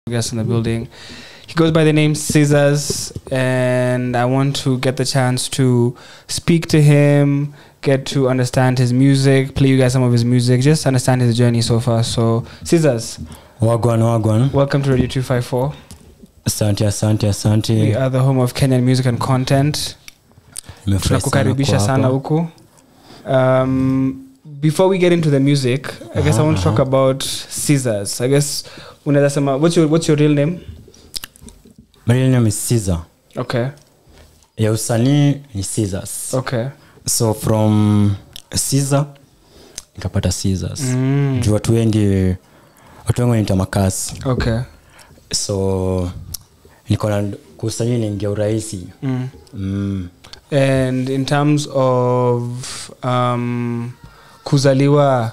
guest in the building. He goes by the name Scissors, and I want to get the chance to speak to him, get to understand his music, play you guys some of his music, just understand his journey so far. So, Scissors, wagwan wagwan welcome to Radio 254. asante asante We asante are the home of Kenyan music and content. Nimefurahi sana tunakukaribisha kuwa sana hapa. huku um, before we get into the music i guess i want to talk about scissors i guess unaweza sema what's your, what's your real name My real name is Caesar. okay ya usanii ni Caesars. okay so from Caesar nikapata Caesars. Mm. juu watu wengi watu wengi wanaita makasi okay so niko na kusanii niingia urahisi mm. mm. and in terms of um, kuzaliwa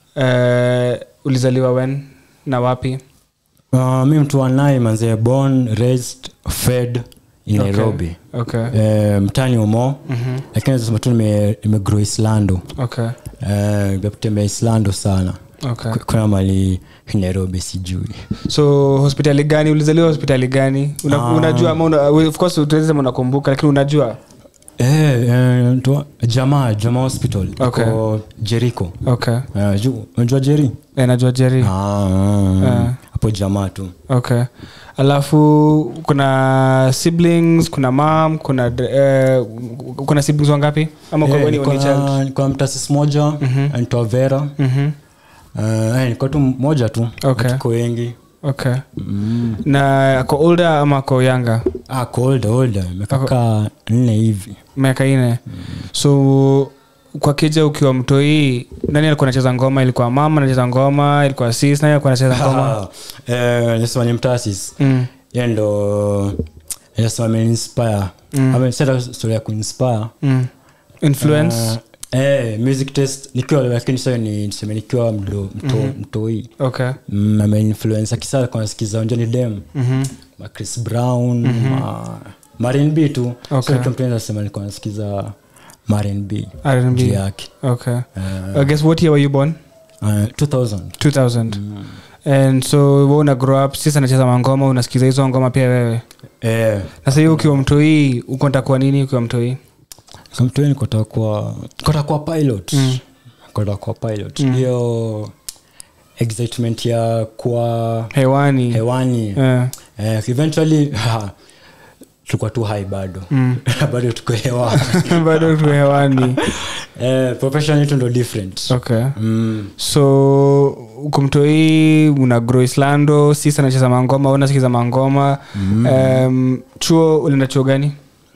uh, ulizaliwa when na wapi uh, mi mtu wanai manzee born raised fed in Okay. nairobi okay Eh, mtani umo Mhm. lakini sema tu nime- nimegrow islando okay Eh, nimekutembea islando sana okay Ku- kuna mali nairobi sijui so hospitali gani ulizaliwa hospitali gani una, Ah. unajua ama una, of course tuwezi sema unakumbuka lakini unajua Eh, eh, tu- jamaa jamaa hospital Okay. iko jericho okay Eh, ju- unajua jeri Eh, najua jeri Ah, ah, Eh. ah. hapo jamaa tu okay alafu kuna siblings kuna mam kuna eh, kuna siblings wangapi ama kwa Eh, weni niko only na- child niko na mtasis moja anaitwa vera Mhm. Eh, eh, niko tu moja tu Okay. tuko wengi okay Mm. na ako older ama ako younger Ah, ko older, older. Imekaa nne hivi miaka ine so kwa kija ukiwa mtoi nani alikuwa anacheza ngoma ilikuwa mama anacheza ngoma ilikuwa sis nani alikuwa anacheza ngoma Ah, eh, nasema ni mtasis mm. ye ndo nasema ameinspire Ame- sasa story ya kuinspire Mm. influence Ah, eh, music test nikiwa lakini sasa ni niseme nikiwa mdo mto, mtoi okay mm, ameinfluence akisa alikuwa anasikiza Johnny Dem Mhm. ma Chris Brown ma Marin B tu Okay. so nikiwa mtu anaweza sema nilikuwa nasikiza Marin B R&B. juu yake okay Eh, i guess what year were you born uh, 2000 2000 and so we una grow up sisi anacheza mangoma unasikiza hizo ngoma pia wewe eh na sasa hiyo ukiwa mtoi uko ntakuwa nini ukiwa mtoi kamtweni kotakuwa kotakuwa pilot Mm. kotakuwa pilot hiyo excitement ya kuwa hewani hewani Eh, eh, eventually ha, tulikuwa tu hai bado Mm. bado tuko hewani bado tu hewani eh, profession yetu ndo different okay mm. so uko mtoi una grow islando sisi anacheza mangoma unasikiza mangoma um, chuo ulienda chuo gani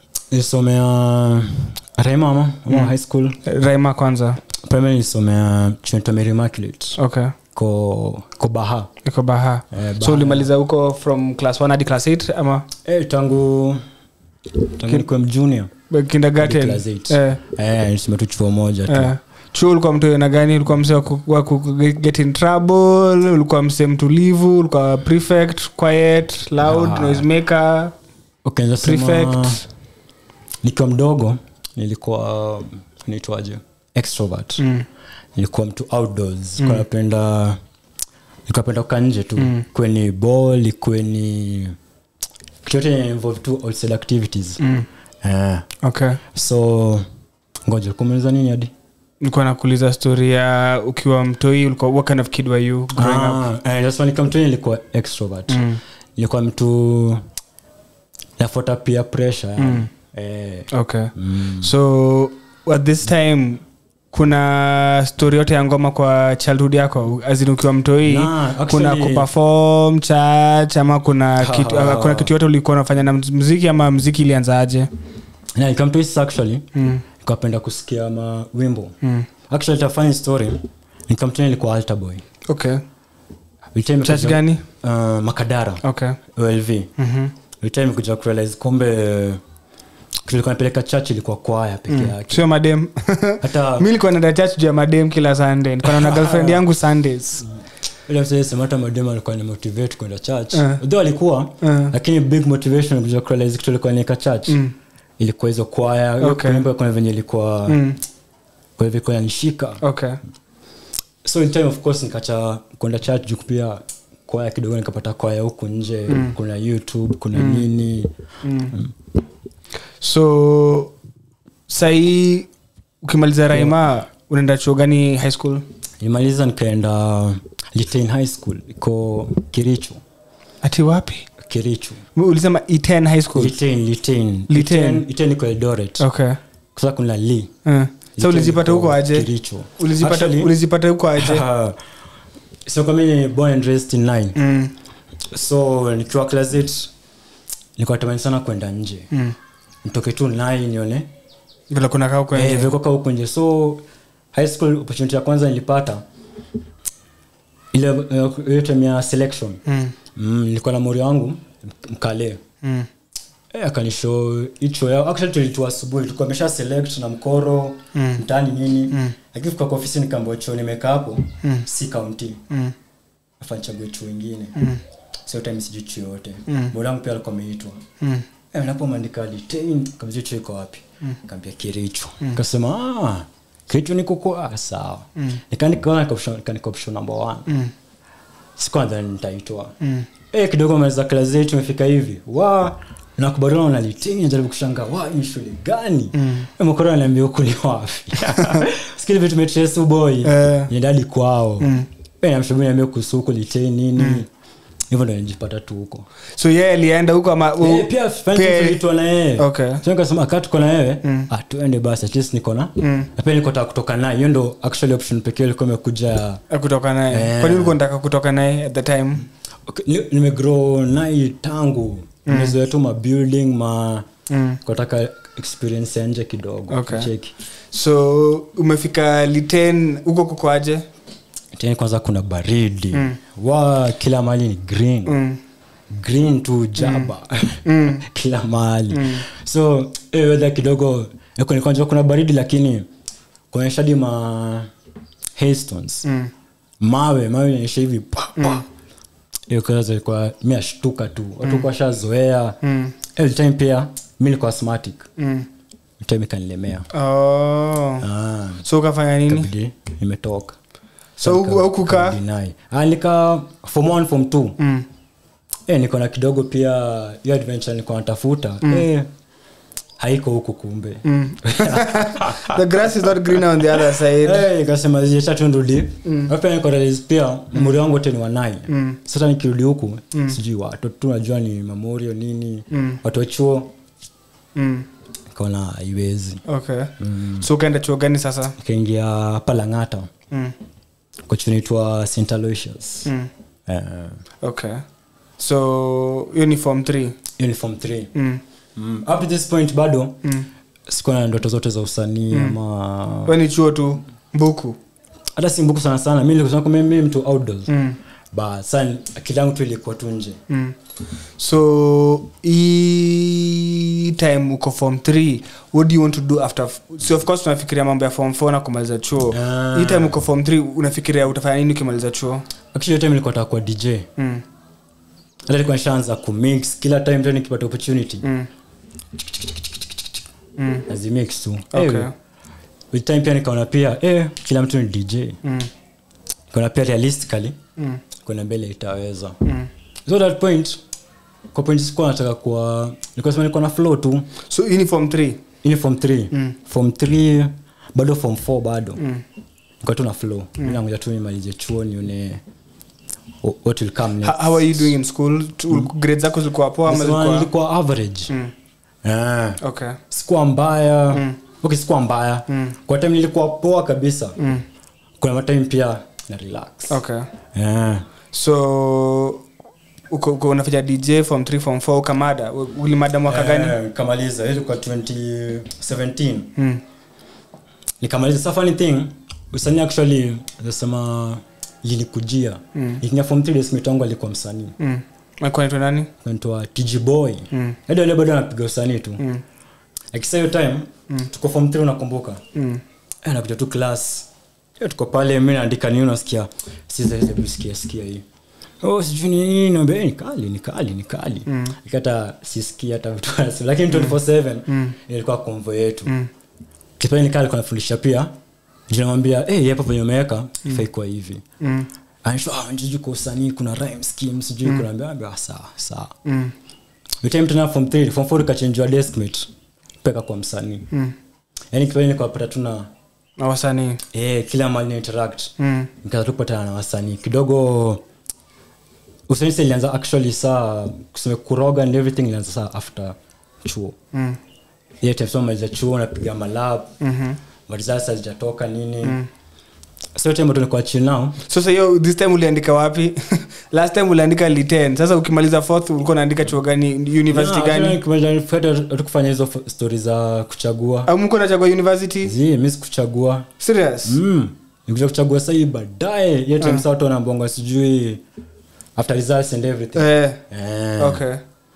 nisomea rema ama ama high school raima kwanza primary nisomea chuo Mary Immaculate okay ko ko baha iko baha Eh, so ulimaliza huko from class 1 hadi class 8 ama eh, tangu tangu nikuwe mjunior kindergarten Hadi class eight. eh, eh, nisome tu chuo moja tu eh. chuo ulikuwa mtu na gani ulikuwa mse wa ku- wa ku get in trouble ulikuwa mse mtulivu ulikuwa prefect quiet loud Ah. noisemaker okay, naweza sema, prefect nikiwa mdogo nilikuwa naitwaje extrovert mm. nilikuwa mtu outdoors mm. napenda nilikuwa napenda kukaa nje tu mm. kweni ball ikuwe ni kitu yote involve tu outside activities Mm. eh, okay so ngoja kumaliza nini hadi nilikuwa nakuuliza story ya ukiwa mtoi ulikuwa what kind of kid were you growing up Ah, eh, that's why nikamtoni nilikuwa extrovert Mm. nilikuwa mtu nafuata pia pressure Mm. eh, okay mm. so at this time kuna story yote ya ngoma kwa childhood yako azin ukiwa mtoi Nah, kuna actually- kuperform church ama kuna kitu, Ah. kuna kitu yote ulikuwa unafanya na mziki ama mziki ilianzaje yeah, nikamtoi actually mm. nikapenda kusikia mawimbo mm. actually a funny story nikamtoni nilikuwa altar boy okay Ile time church kuja- gani uh, makadara okay olv Mhm. Ile time kuja kurealize kumbe tulikuwa napeleka church ilikuwa kwaya peke yake sio madem hata mi likuwa naenda church juu ya madem kila sunday nikuwa naona girlfriend yangu sundays ile msee sema hata madem alikuwa ni motivate kwenda church Eh. though alikuwa Eh. lakini big motivation kuja kurealize kitu ilikuwa nieka church Mm. ilikuwa hizo kwaya hiyo Okay. kuimba kuna venye ilikuwa Mm. kwa hivyo ilikuwa inanishika okay so in time of course nikacha kwenda church juu pia kwaya kidogo nikapata kwaya huku nje kuna youtube kuna nini so sahii ukimaliza raima unaenda chuo gani high school nimaliza nikaenda litain high school iko kirichu ati wapi kirichu ulisema e10 high school litain litain Litein. litain iko eldoret okay kwa kuna li uh. so ulizipata huko aje Kiricho. ulizipata Actually- ulizipata huko aje so kama ni born and raised in nine mm. so nikiwa class eight nilikuwa natamani sana kwenda nje Mm. nitoke tu nine nione vile kuna kaa huko eh, nje vilikoka huku nje so high school opportunity ya kwanza nilipata ile eh, hiyo time ya selection Mm. mm, nilikuwa na mori wangu mkale Mm. Eh, akanisho hicho yao actually tulitua asubuhi tulikuwa mesha select na mkoro Mm. mtani nini mm. lakini kwa ofisi nikaambia chuo nimekaa hapo Mm. si kaunti Mm. afa nichague chuo ingine Mm. sio time sijui chuo yote Mm. bwanangu pia alikuwa ameitwa Mm. eh unapomandika litain kamzio chuo iko wapi kaambia kiricho kasema ah kiricho niko kwa ah, sawa nikaandika kaona kanika option number 1 Mm. sikuwa nadhani nitaitwa Mm. eh kidogo maliza class zetu tumefika hivi wa nakubaliana na litini najaribu kushanga wa ni shule gani mm. mkoro ananiambia huku ni wapi skili vitu metrace boy Eh. nienda hadi kwao mm. eh namshauri niambia kuhusu huko litini nini hivyo ndo nijipata tu huko so yeye alienda huko ama u- Eh, pia friends pia- tulitwa na yeye Okay. so nikasema kaa tuko na wewe ah tuende basi at least niko na na pia niko taka kutoka naye hiyo ndo actually option pekee ilikuwa imekuja Eh, kutoka naye Eh. kwani ulikuwa nataka kutoka naye at the time Okay, ni- nimegrow naye tangu nimezoea tu mabuilding ma Mm. kutaka experience ya nje kidogo Okay. cheki so umefika liten huko kukoaje tena kwanza kuna baridi wa kila mahali ni green Mm. green tu jaba kila mahali so eh, weather kidogo eh, kwenye kwanza kuna baridi lakini kuonyesha hadi ma hailstones Mm. mawe mawe inaonyesha hivi pa, pa. hiyo kaza ilikuwa mi ashtuka tu watu kwa shazoea Mm. every time pia mi nilikuwa asthmatic Mm. time ikanilemea Oh. ah, so ukafanya nini kabidi nimetoka so huku- hukukaa Deny. Ah, nika form 1 form 2 Mm. eh, niko na kidogo pia hiyo adventure niko natafuta eh, haiko huku kumbe Mm. the grass is not greener on the other side Eh, nikasema ziacha tu nirudi Alafu niko realize pia memori wangu wote ni wanai sasa nikirudi huku sijui watu tu najua ni memorial nini watu wa chuo Mm. nikaona haiwezi okay so ukaenda chuo gani sasa nikaingia palangata mm. kwa chuo inaitwa st aloysius Mm. Eh, okay so hiyo ni form 3 uniform 3 mm. mm. up to this point bado mm. sikuwa na ndoto zote za usanii ama we ni chuo tu mbuku hata si mbuku sana sana mi nilikusema kwamba mimi mtu outdoors mm. but sa akili yangu tu ilikuwa tu nje Mm. so hii time uko form 3 what do you want to do after f- so of course unafikiria mambo ya form 4 na kumaliza chuo Ah. hii time uko form 3 unafikiria utafanya nini ukimaliza chuo actually hiyo time nilikuwa nataka kuwa dj mm. hata nilikuwa nishaanza kumix kila time tena nikipata opportunity Mm. Mm. nazimix tu Okay. Eh, with time pia nikaona pia eh, kila mtu ni dj Mm. nikaona pia realistically Mm. kuna mbele itaweza Mm. so that point kwa point sikuwa nataka kuwa nilikuwa sema nilikuwa na flow tu so hii ni form 3 ini form 3 Mm. form 3 bado form 4 bado Mm. nilikuwa tu na flow mm. nangoja tu nimalize chuo nione wh- what will come next. How, how are you doing in school Tu- grades zako zilikuwa poa ama Nasema zilikuwa nilikuwa average Mm. Eh, okay sikuwa mbaya okay sikuwa mbaya kwa time nilikuwa poa kabisa Mm. kuna matime pia na relax okay Eh. so uko uko unafanya dj form 3 form 4 ukamada U- ulimada mwaka gani Eh, kamaliza hiyo ilikuwa 2017 mm. nikamaliza sa funny thing usanii actually nasema linikujia mm. ikinya form 3 days mate wangu alikuwa msanii Mm. Alikuwa anaitwa nani naitwa tg boy Mm. hadi wale bado anapiga usanii tu Mm. akisa hiyo time tuko form 3 unakumbuka Mm. Eh, nakuja tu class Eh, tuko pale mi naandika nini unasikia sikia sikia hii oh sijui ni nini naambia eh, ni kali ni kali ni kali mm. ikata sisikia hata vitu anasema lakini 24/7 ilikuwa konvo yetu mm. kipindi nikali alikuwa anafundisha pia jinamwambia eh hey, hapa venye umeweka ifai kwa hivi Mm. Ananisho, ah, sijui kwa usanii kuna rhyme scheme sijui kuna ambia ambia, ah, sawa sawa Mm. By time tena form 3 form 4 ikachangewa deskmate peka kwa msanii Mm. yani kipindi nikawapata tuna na wasanii eh, kila mali na interact Mm. nikaanza tu kupatana na wasanii kidogo usanisi ilianza actually saa kuseme kuroga and everything ilianza saa after chuo Mm. ile time soma maliza chuo napiga malab Mhm. marisasi hazijatoka nini so time tu nikuwa chill now sasa hiyo this time uliandika wapi last time uliandika liten sasa ukimaliza fourth ulikuwa unaandika chuo gani university gani hatukufanya hizo f- stori za kuchagua au mko nachagua university zi mi sikuchagua serious mm. nikuja kuchagua sahii baadaye hiyo time saa watu wanambonga sijui after results and everything eh, Eh. okay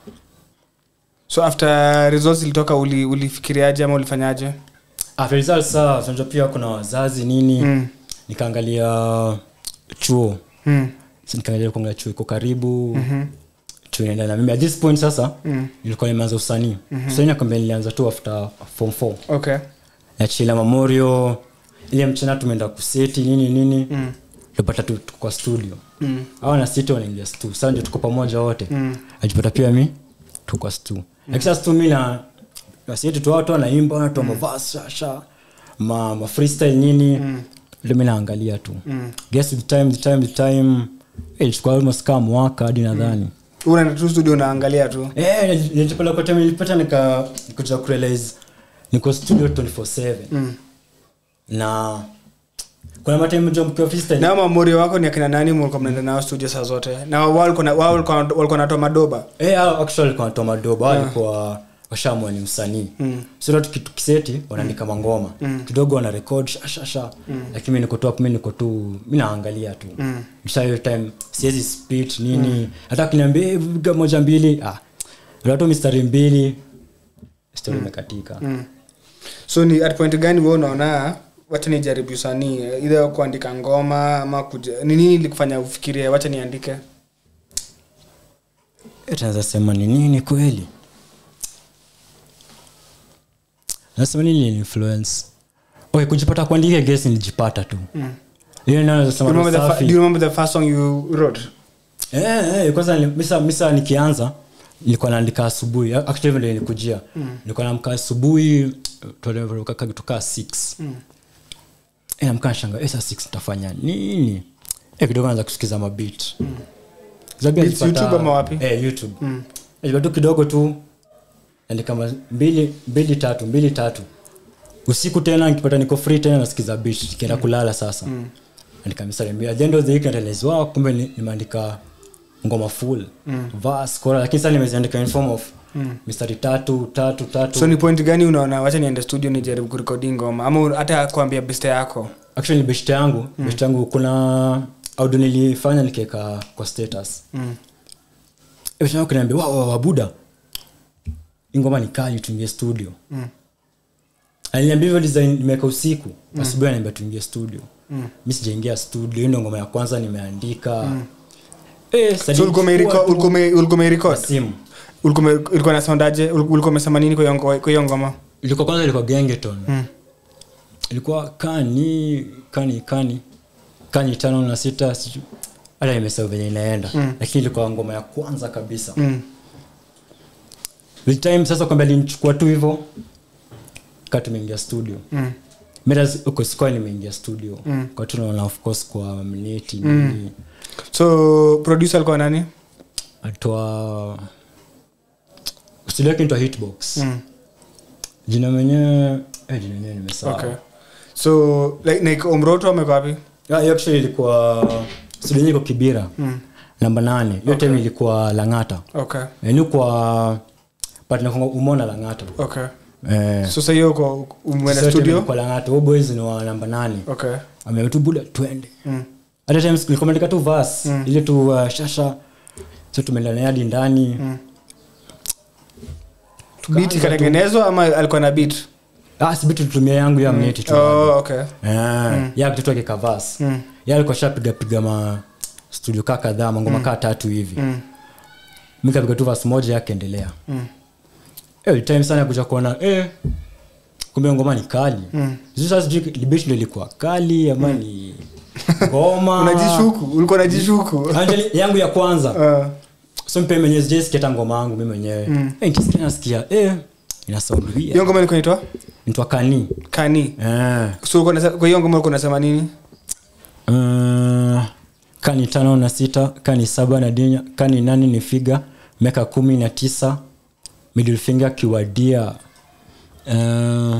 so after results ilitoka uli- ulifikiriaje ama ulifanyaje after results saa unajua pia kuna wazazi nini Mm. nikaangalia chuo Mm. Si nikaangalia kuangalia chuo iko karibu chuo inaenda na mimi at this point sasa Mm. nilikuwa nimeanza usanii usanii nakwambia nilianza tu after form 4 okay nachila memorial ile mchana tumeenda kuseti nini nini Mm. tupata tu tuko kwa studio Mm. au na siti wanaingia stu sasa ndio tuko pamoja wote Mm. ajipata pia mi tuko kwa stu lakini sasa stu mi na nasiti tu watu wanaimba wanatoa mavasi shasha ma, ma freestyle nini ndio mi naangalia tu guess the time the time the time eh, ilichukua almost kama mwaka hadi nadhani unaenda tu studio unaangalia tu eh nilipata kwa time nilipata nika nikuja kurealize niko studio 24/7 Mm. na kuna matime jo mkiwa freestyle na mamorio wako ni akina nani mlikuwa mnaenda nao studio saa zote na wao walikuwa na- wao walikuwa walikuwa natoa madoba Eh, hao actually walikuwa wanatoa madoba walikuwa washamwa ni msanii Mm. so tuki- tukiseti wanaandika mangoma kidogo wana record shashasha lakini mi niko tu hapo mi niko tu mi naangalia tu Mm. Msha hiyo time siwezi spit nini hata kiniambia "Eh, piga moja mbili ah ndio tu mistari mbili story imekatika Mm. so ni at point gani wewe unaona wacha nijaribu usanii either kuandika ngoma ama kuja ni nini ilikufanya ufikirie wacha niandike Eh, tunaweza sema ni nini kweli nasema nini ni influence okay kujipata kuandika guess nilijipata tu hiyo ndio naweza do you sema remember the, fa- safi. do you remember the first song you wrote Eh, eh, kwanza nili- misa, misa nikianza nilikuwa naandika asubuhi actually hivyo ndio nilikujia nilikuwa naamka asubuhi tukaa 6 mm. namka nashanga eh, saa 6 nitafanya nini eh, kidogo naanza kusikiza mabit mm. Beats YouTube ama wapi? eh, youtube mm. tu kidogo tu andika ma- mbili mbili tatu mbili tatu usiku tena nikipata niko free tena nasikiza beat nikienda kulala sasa mm. andika mistari mbili at the end of the week narealize wow kumbe ni- nimeandika ngoma full mm. verse chorus lakini sasa nimeziandika in form of mm. mistari tatu tatu tatu so ni point gani unaona wacha niende studio nijaribu kurekodi ngoma ama un- hata kuambia beste yako actually ni best yangu mm. best yangu kuna audio nilifanya nikiweka kwa status mm. best yangu kaniambia wow, wow, wabuda hii ngoma ni kali tuingie studio Mm. aliniambia hivyo design nimeweka usiku asubuhi ananiambia tuingie studio mm. mi sijaingia studio hiyo ndio ngoma ya kwanza nimeandika mm. eh, sasa so ulikuwa nilichukua umereco- tu ulikuwa ume- ulikuwa kwa umerecord simu ulikuwa ume- ulikuwa na sound aje Ul- ulikuwa umesema nini kwa hiyo ngo- kwa hiyo ngoma ilikuwa kwanza ilikuwa gengeton Mm. ilikuwa kani kani kani kani tano na sita siju- hata nimesahau venye inaenda lakini ilikuwa ngoma ya kwanza kabisa Mm. With time sasa kwamba alinichukua tu hivyo kaa tumeingia studio Mm. mira uko sikuwa nimeingia studio kwa tu naona of course kwa mneti nini so producer alikuwa nani atoa studio yake inaitwa hitbox Mm. jina mwenyewe eh, jina mwenyewe nimesahau okay so like, like omroto amekuwa wapi Ah, hiyo actually ilikuwa studio yenyewe iko kibira Mm. namba nane hiyo time ilikuwa langata okay yani kwa partner kwangu umona langata okay eh so sasa hiyo uko umeenda sasa studio kwa langata huyo boys ni wa namba nane okay ametu buda twende mm. hata times nilikuwa nimeandika tu verse ile tu uh, shasha so tumeenda naye hadi ndani beat ikatengenezwa ama alikuwa na beat ah si vitu tutumia yangu ya mneti tu oh okay eh ya kitu yake kavas Mm. ya alikuwa shapiga piga ma studio kaa kadhaa mangoma kaa tatu hivi Mm. mimi kapiga tu verse moja yake endelea Mm. eh time sana kuja kuona eh kumbe ngoma ni kali Mm. sasa sijui libishi ndio ilikuwa kali ama ni ngoma unajishuku ulikuwa unajishuku Angeli, yangu ya kwanza uh, so mpe mwenyewe sijaisikia hata ngoma yangu mi mwenyewe Mm. Eh, nikisikia nasikia eh, ina sound weird. hiyo ngoma ilikuwa inaitwa Inaitwa kani kani eh. so ulikuwa unasema- kwa hiyo ngoma ulikuwa unasema nini Uh, kani tano na sita kani saba na dinya kani nane ni figa meka kumi na tisa middle finger kiwadia uh,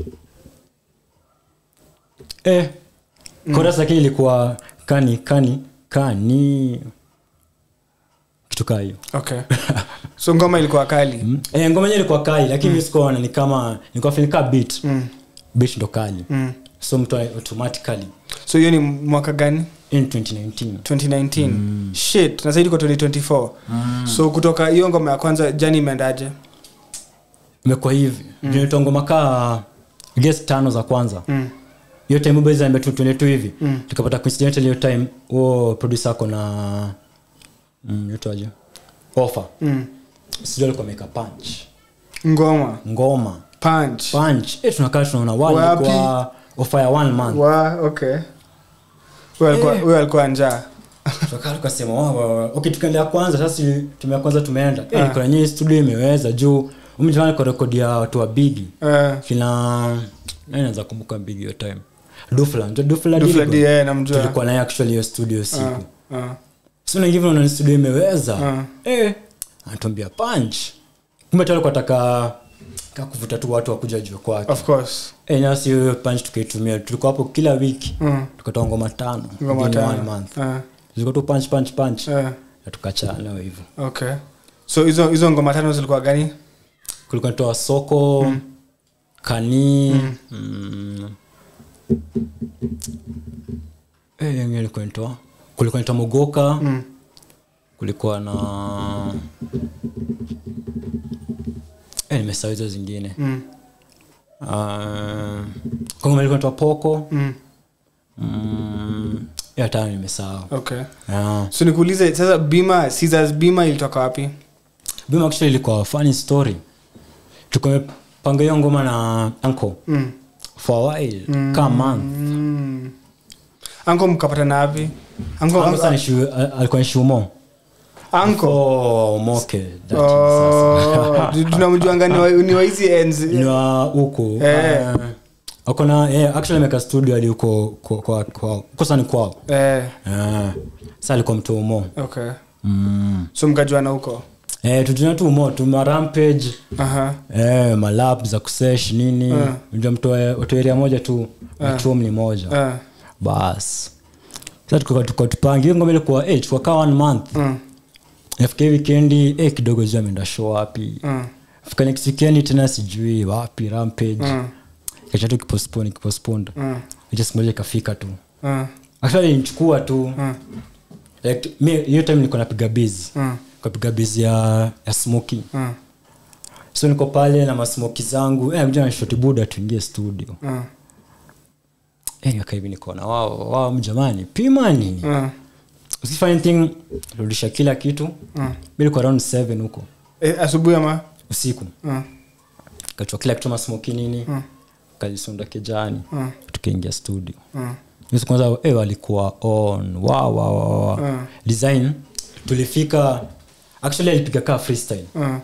eh, chorus lakini ilikuwa kani kani kani kitu kaa hiyo okay so ngoma ilikuwa kali Mm. eh, ngoma yenyewe ilikuwa kali lakini mm. sikuona ni kama nilikuwa feeling kama beat mm. beat ndo kali Mm. so mtu automatically so hiyo ni mwaka gani in 2019 2019 shit na zaidi kwa 2024 so kutoka hiyo ngoma ya kwanza jani imeendaje imekuwa hivi mm. ngoma kaa guess tano za kwanza mm. hiyo time boys ambe tu tuende tu hivi Mm. tukapata coincidentally hiyo time huo producer ako na mm, yutaje offer Mm. sijui alikuwa ameweka punch ngoma ngoma punch punch eh tunakaa tunaona wale Wapi? kwa offer ya one month wa okay huyo alikuwa Eh. huyo alikuwa njaa tukakaa tukasema wa, wa, wa. okay tukaendea kwanza sasa tume ya kwanza tumeenda Ah. eh kuna nyinyi studio imeweza juu umjana kwa rekodi ya watu wa bigi Eh, kina nani naweza kumbuka bigi hiyo time dufla ndio dufla Dufla Diligo. D, eh, namjua. tulikuwa naye actually hiyo studio siku Ah, ah, so na hivyo unaona studio imeweza Ah. eh anatuambia punch kumbe tu alikuwa ataka ka kuvuta tu watu wakuja juu kwake of course eh nasi hiyo punch tukaitumia tulikuwa hapo kila wiki Mm. tukatoa ngoma tano ngoma within one tano month Ah, tulikuwa tu punch punch punch eh, na tukachana hivyo okay so hizo hizo ngoma tano zilikuwa gani kulikuwa toa soko kani mm. eh yenyewe ilikuwa nitoa kulikuwa nitoa mogoka Mm. kulikuwa na eh nimesahau hizo zingine Mm. uh, kongoma ilikuwa nitoa poko Mm. mm. ya tano nimesahau okay yeah. so nikuulize sasa bima Caesars bima ilitoka wapi bima actually ilikuwa funny story tukamepanga hiyo ngoma na uncle mm. for a while mm. kama month mm. anko mkapatana wapi anko Uncle sana shu- al- alikuwa ni shumo anko Oh, moke that Oh, tu- tunamjuanga ni wa- ni wa hizi is- enzi ni wa huku Eh. uh, ako na eh, actually ameka studio hadi huko kwa- kwa- kwa- kosa ni kwao eh, Eh, sa alikuwa mtu umo okay mm. so mkajuana huko eh, tujuna tu umo tuma rampage Aha. eh, malap za kusesh nini Eh. ndio mtoeria moja tu machum ni moja Eh, bas sa tukatupangi hiyo ngoma ilikuwa eh, tukakaa one month mm, nafika hii wikendi eh, kidogo juu ameenda show wapi mm, fika next weekend tena sijui wapi rampage mm, kacha tu kipospone kipospond mm, hicho siku moja ikafika tu mm, actually nichukua tu mm, like mi hiyo time niko napiga busy mm, kapiga busy ya ya smoky mm, so niko pale na masmoki zangu eh mjana shoti buda tuingie studio mm, eh nikaa hivi nikaona wao wao mjamani pima nini mm, usifanye anything rudisha kila kitu mm. mimi niko around 7 huko Eh, asubuhi ama usiku Mm, kachukua kila kitu masmoki nini Mm. kalisunda kijani mm, tukaingia studio mm, Hiyo siku kwanza eh, walikuwa on wow, wow, wow, wow. Mm. design tulifika actually alipiga kaa freestyle mm.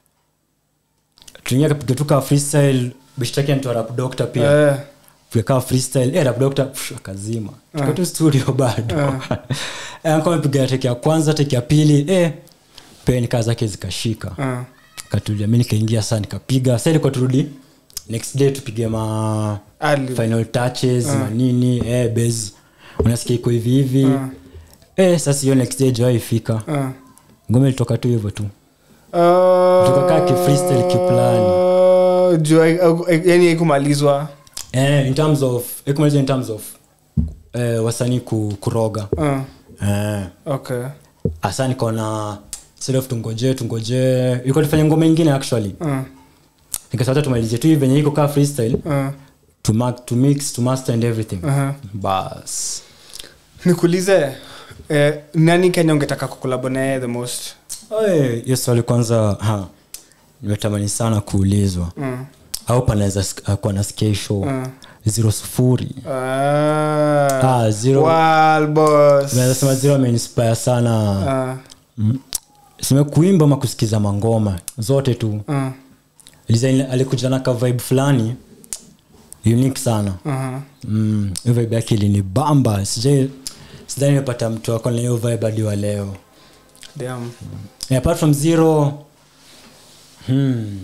tuingia kapiga tu kaa freestyle bishtaki anitoa rap doctor pia Eh, piga kaa freestyle eh, rap doctor psh, akazima tuko tu studio bado eh, kama amepiga teki ya kwanza teki ya pili eh peni kaa zake zikashika mm, katulia mi nikaingia saa nikapiga sa ilikuwa turudi next day tupige ma Ali. final touches manini eh, base unasikia iko hivi hivi eh, sasa hiyo next day jawai ifika Mm. ngome ilitoka tu hivyo tu Ah, Tukakaa ki freestyle kiplani. juu hai- au- yani haikumalizwa eh, in terms of ikumaliza in terms of eh, wasanii ku, kuroga Mm, eh, okay hasa nikaona instead of tungojee tungojee ilikuwa tufanye ngoma ingine actually Mm, nikasata tumalizie tu hivi venye iko kaa freestyle mm, to, mark, to mix to master and everything aha. bas nikuulize eh, nani kenya ungetaka kukolabo naye the most Oe, hiyo swali kwanza ha, nimetamani sana kuulizwa mm. au panaweza sk- kuwa nasikia hii show Uh. zero sufuri Ah. Ah, zero. Wild boss. naweza sema zero ameinspire sana Ah, sime kuimba ama kusikiza mangoma zote tu ah, Design alikuja na ka vibe fulani unique sana aha. mm, hiyo vibe yake ilinibamba sijai sidhani nimepata mtu ako na hiyo vibe hadi wa leo Damn. And apart from zero hmm.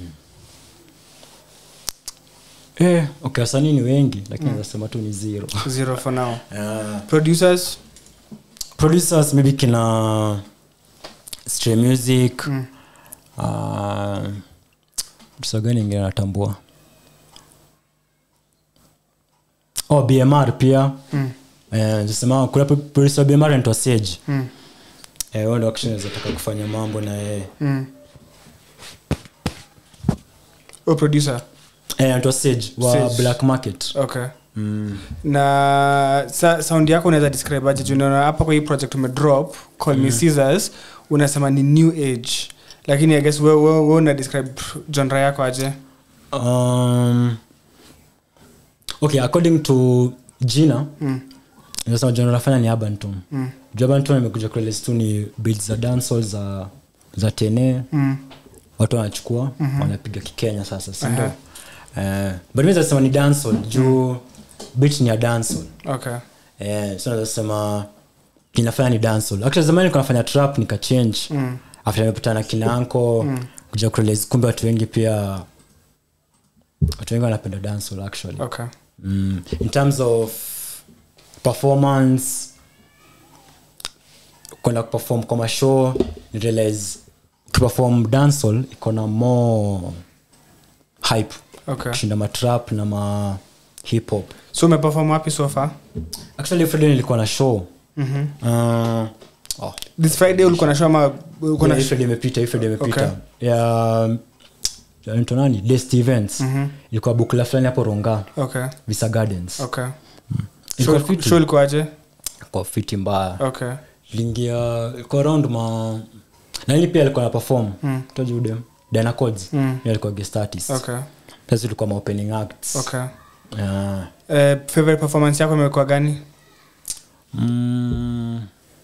eh, okay wasanii ni wengi lakini mm. nasema tu ni zero Zero for now. uh, Producers? producers maybe kina stray music Mm. uh, producer gani ingine natambua oh bmr pia Mm. eh, sema kuna pro- producer wa bmr anaitwa sage Mm. eh, huyo ndo actually naweza taka kufanya mambo na yeye Mm. Oh, producer. eh, anaitwa sage wa Sage. black market Okay. mm. na sa, sound yako unaweza describe aje Juu unaona hapa kwa hii project umedrop call me scissors unasema ni new age lakini i guess wewe we, we una describe genre yako aje um, okay according to jina mm. nasema jana nafanya ni abanton Mm. juu abanton imekuja kurelease tu ni beats za dancehall za za tene Mm. watu wanachukua wanapiga kikenya sasa sindo Aha. uh, but mi nasema ni dancehall juu beat ni ya dancehall okay eh, so nazasema inafanya ni dancehall actually zamani nilikuwa nafanya trap nikachange Mm. after nimepatana na kina anko kuja kurelease kumbe watu wengi pia watu wengi wanapenda dancehall actually okay mm. in terms of performance kwenda kuperform kwa mashow ni realize ukiperform dancehall iko na more hype okay kushinda matrap na ma hip hop so umeperform wapi so far actually friday nilikuwa na show Mhm. uh, oh, this friday ulikuwa na show ama ulikuwa na yeah, hii Friday imepita hii Friday imepita Okay. ya ya anaitwa nani Dest events Mhm. ilikuwa bukla fulani hapo ronga okay visa gardens okay Ilikuwa Show- fiti. show ilikuwa aje kwa fiti mbaya okay lingia ilikuwa around ma nani pia alikuwa na perform Mm. tajude dana codes Mm. Yeye alikuwa guest artist okay sasa tulikuwa ma opening acts okay Ah. Eh, favorite performance yako imekuwa gani Mm.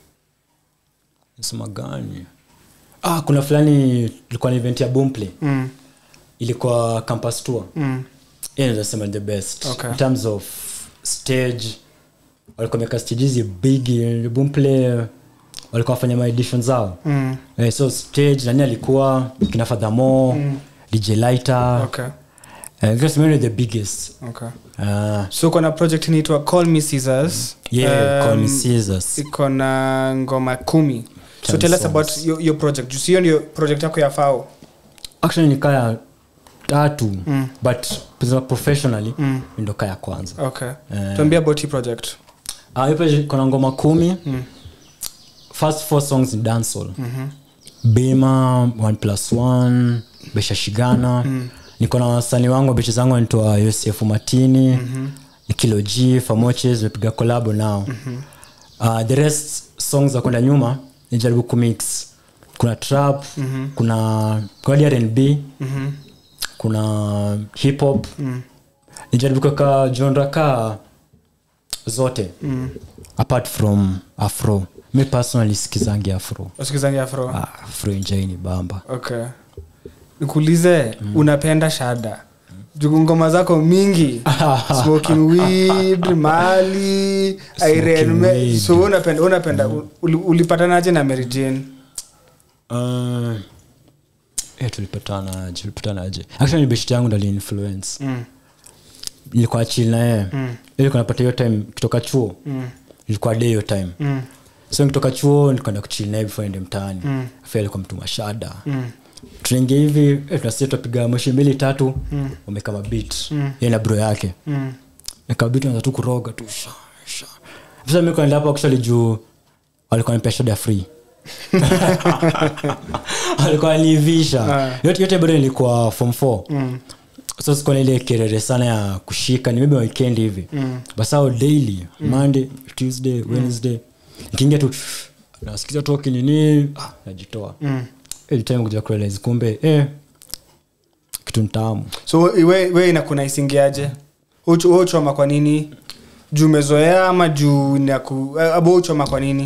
Nasema gani ah kuna fulani ilikuwa ni event ya boomplay mm. ilikuwa campus tour Mm. yeah, naweza sema the best Okay. in terms of stage walikuwa meka stage hizi big boomplay walikuwa wafanya maedition zao Mm. eh, so stage nani alikuwa kina fadhamo Mm. dj lighter okay eh, because maybe the biggest okay uh, so kuna project inaitwa call me scissors yeah call me Um, Caesars. iko na ngoma kumi so Ten tell us songs. about your, your project jusio ndio project yako ya fao actually ni kaya tatu Mm. but kusema professionally Mm. ndo kaya kwanza okay Eh. tuambie about hii project Ah, hiyo page kuna ngoma kumi Mm. first four songs ni dancehall Mhm. bima one plus one besha shigana mm. niko na wasanii wangu bechi zangu naitwa yosef matini mm-hmm. kilo g famoches nimepiga kolabo nao mm-hmm. uh, the rest songs za kwenda nyuma nijaribu kumix kuna trap mm-hmm. kuna kuna rnb Mhm. kuna hip hop Mm. nijaribu kuweka genre ka zote Mm. apart from afro mi personally sikizangi afro usikizangi afro ah, afro injaini bamba okay nikuulize unapenda shada juu ngoma zako mingi smoking weed mali Irene Me- weed. so wewe unapenda wewe unapenda uli- ulipatanaje na Mary Jane Uh, eh, tulipatana tulipatana aje actually beshti yangu ndali influence mm. nilikuwa chill na yeye Mm. ilikuwa napata hiyo time kutoka chuo Mm. ilikuwa day hiyo time Mm. so nikitoka chuo nikaenda kuchill naye before ende mtaani Mm. afa alikuwa mtu mashada Mm. tunaingia hivi eh, tunasikia tunapiga moshi mbili tatu wameka mabit Mm. ye na bro yake Mm. nikabit naza tu kuroga tu sha sha sasa mimi kwenda hapo actually juu walikuwa nipea shada free walikuwa nivisha Ah. yote yote bado nilikuwa form 4 Mm. so sikuwa na ile kerere sana ya kushika ni maybe weekend hivi Mm. basao daily monday tuesday wednesday nikiingia tu nasikiza tu kinini ah, najitoa Mm. ile time kuja kurealize kumbe eh kitu ntamu so we, we inakuna isingiaje uchoma kwa nini juu umezoea ama juu naku abo uchoma kwa nini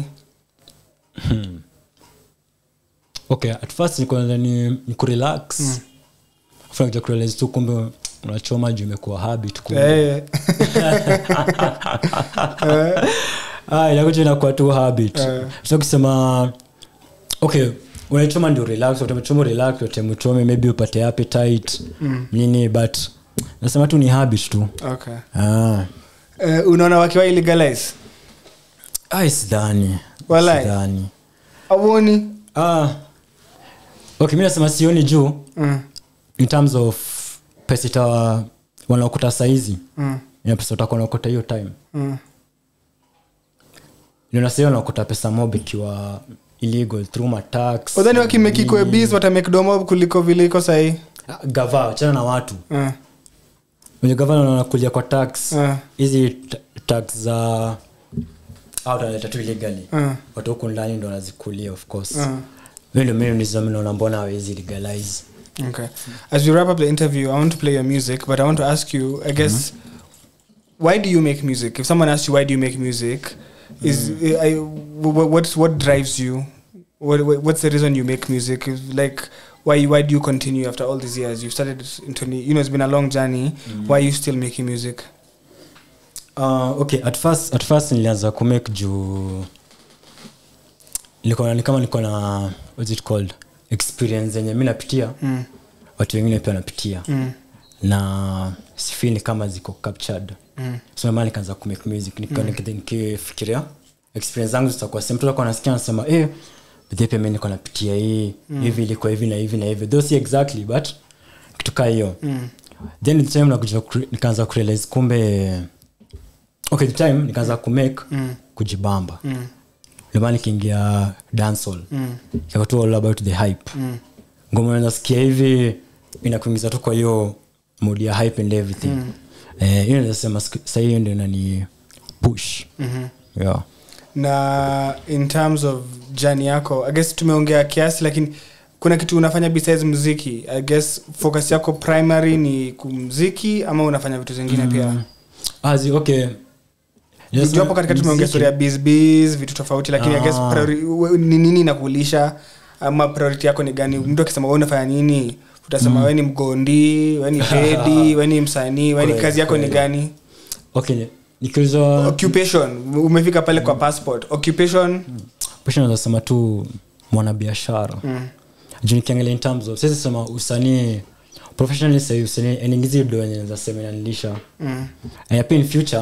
okay at first nilikuwa nadhani ni kurelax mm. kuja kurealize tu kumbe unachoma juu imekuwa habit kumbe Eh, ah, inakuja inakuwa tu habit Eh. so ukisema okay unachoma ndio relax utamechoma relax utamechome maybe upate appetite Mm. nini but nasema tu ni habit tu okay. ah. Eh, unaona wakiwa illegalize ai sidhani Walai. sidhani auoni ah. okay mi nasema sioni juu mm. in terms of pesa ita wanaokuta saizi mm. ina pesa utakuwa unaokota hiyo time mm. ninasahii wanaokota pesa mob ikiwa illegal through matax udhani wakimekikwe bis watamekdomo kuliko vile iko sahii Ah, gava chana na watu mm. wenye gavana wanakulia kwa tax Mm. hizi ta- tax za au wanaleta tu illegally Mm. watu huku ndani ndo wanazikulia of course Mm. mi ndo mimi nizamnaona mbona hawezi legalize Okay. As we wrap up the interview, I want to play your music, but I want to ask you, I guess, why do you make music? If someone asks you why do you make music, is I, wh- what's what drives you? What, what- what's the reason you make music? Is Like why why do you continue after all these years? You've started in 20, you know it's been a long journey. Why are you still making music? uh, okay at first, at first nilianza kumake juu nilikuwa ni kama niko na what's it called experience yenye mi napitia Mm. watu wengine pia wanapitia Mm. na sifili kama ziko captured Mm. so maana nikaanza kumake music nika- nika- nikifikiria experience zangu zitakuwa same mtu alikuwa anasikia anasema eh bidhi pia mimi niko napitia hii hivi ilikuwa hivi na hivi na hivi though si exactly but kitu kaa hiyo Mm. then the time nakuja kure- nikaanza kurealize kumbe okay the time nikaanza kumake Mm. kujibamba Mm. ndomana nikiingia dancehall Mm. ikakuwa tu all about the hype Mm. ngoma nasikia hivi inakuingiza tu kwa hiyo mood ya hype and everything mm. eh, hiyo nasema sahii hiyo ndio inani push Mhm. yeah. na in terms of jani yako i guess tumeongea kiasi lakini kuna kitu unafanya besides muziki i guess focus yako primary ni kumziki ama unafanya vitu zingine pia Azi, okay Yes, juu hapo katikati tumeongea mziki- story ya bizbis vitu tofauti lakini i guess Ah. priori- we- ni nini inakulisha ama priority yako ni gani mtu akisema we unafanya nini utasema we ni mgondi we ni pedi we ni msanii we ni Kweli, kazi yako ni kweli. gani okay nikiulizwa occupation umefika pale kwa passport occupation pusha naweza sema tu mwanabiashara mm. juu nikiangalia in terms of sisi sema usanii professionally sahii usanii eningizi do wenye naweza sema inanilisha Mm. and pia in future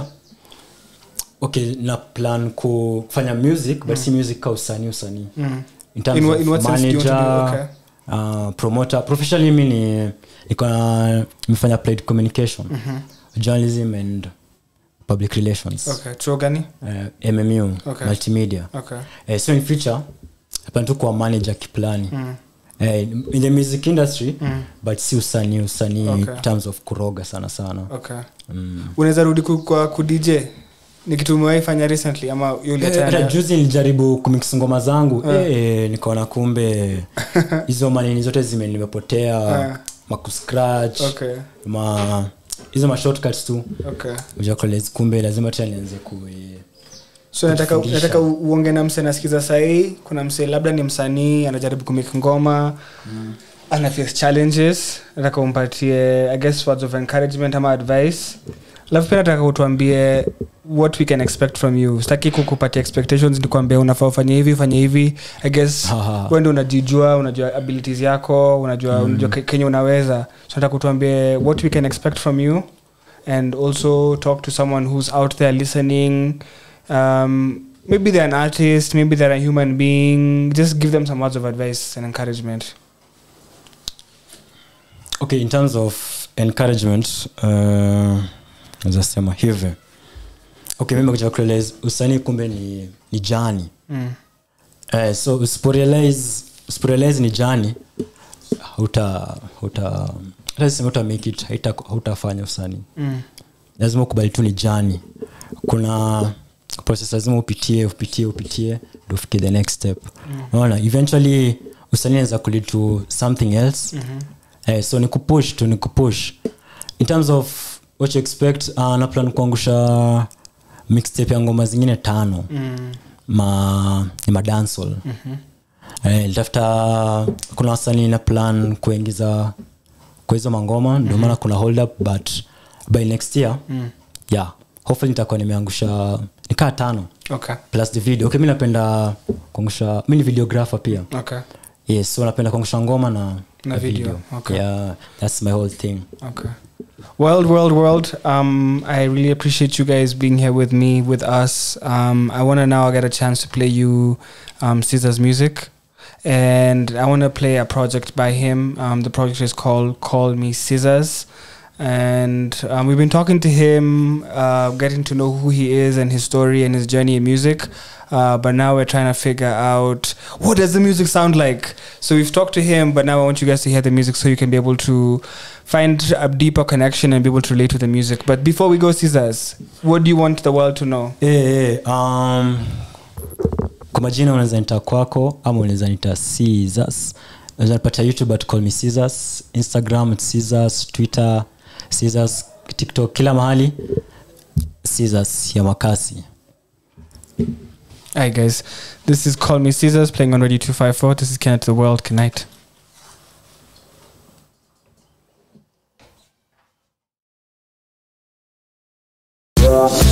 okay na plan ku- kufanya music but si music ka usanii usanii Mm. in terms In wha- of in what sense do you want to do? manager, uh, promoter professionally mi ni niko na nimefanya applied communication journalism and public relations okay chuo gani uh, mmu Okay. multimedia okay uh, so in future plan tu kuwa manager kiplani uh, in the music industry but si usanii usanii Okay. in terms of kuroga sana sana okay mm. unaweza rudi ku- kwa kudj ni kitu umewahi fanya recently ama Eh, yuliachana hata juzi nilijaribu kumix ngoma zangu eh, nikaona kumbe hizo manini zote zime nimepotea Eh. makuscratch okay ma hizo mashortcuts tu okay ujakolezi kumbe lazima tena nianze ku so nataka, Kufundisha. nataka u- uonge na mse nasikiza sahii kuna mse labda ni msanii anajaribu kumik ngoma mm. ana face challenges nataka umpatie i guess words of encouragement ama advice alafu pia nataka utuambie what we can expect from you sitaki kukupatia expectations nikuambia unafaa ufanye hivi ufanye hivi i guess Haha. wende unajijua unajua abilities yako unajua, mm. unajua ke- kenye unaweza so nataka utuambie what we can expect from you and also talk to someone who's out there listening um, maybe they're an artist maybe they're a human being just give them some words of advice and encouragement okay in terms of encouragement uh, nazasema hivi okay mimi kuja kurealize usanii kumbe ni, ni jani mm. eh, so usiporealize usiporealize ni jani hauta hauta hata sema uta make it haita- hautafanya usanii Mm. lazima ukubali tu ni jani kuna process lazima upitie upitie upitie ndo ufike the next step unaona eventually usanii naweza kulead to something else Mhm. eh, so ni kupush tu ni kupush in terms of what you expect uh, na plan kuangusha mixtape ya ngoma zingine tano Mm. ma ni madansol Mhm. eh, litafuta kuna wasanii na plan kuingiza kwa hizo mangoma ndio maana kuna hold up but by next year Mm. yeah hopefully nitakuwa nimeangusha nikaa tano Okay. plus the video okay mi napenda kuangusha mi ni videographer pia Okay. yes so napenda kuangusha ngoma na, Na video, okay. yeah that's my whole thing Okay. World, world, world. Um, I really appreciate you guys being here with me, with us. Um, I want to now get a chance to play you um, Caesar's music. And I want to play a project by him. Um, the project is called Call Me Scissors. And um, we've been talking to him, uh, getting to know who he is and his story and his journey in music. Uh, but now we're trying to figure out what does the music sound like. So we've talked to him, but now I want you guys to hear the music so you can be able to find a deeper connection and be able to relate to the music. But before we go, Caesars, what do you want the world to know? Eh, eh, um, kwa majina unaweza nita kwako ama unaweza nita Caesars. unaweza nipata youtube at call me Caesars, instagram at Caesars, twitter Caesars, tiktok kila mahali Caesars ya makasi Hi guys, this is Call Me Caesars playing on Radio 254. This is Kenneth the World. Good night. Yeah.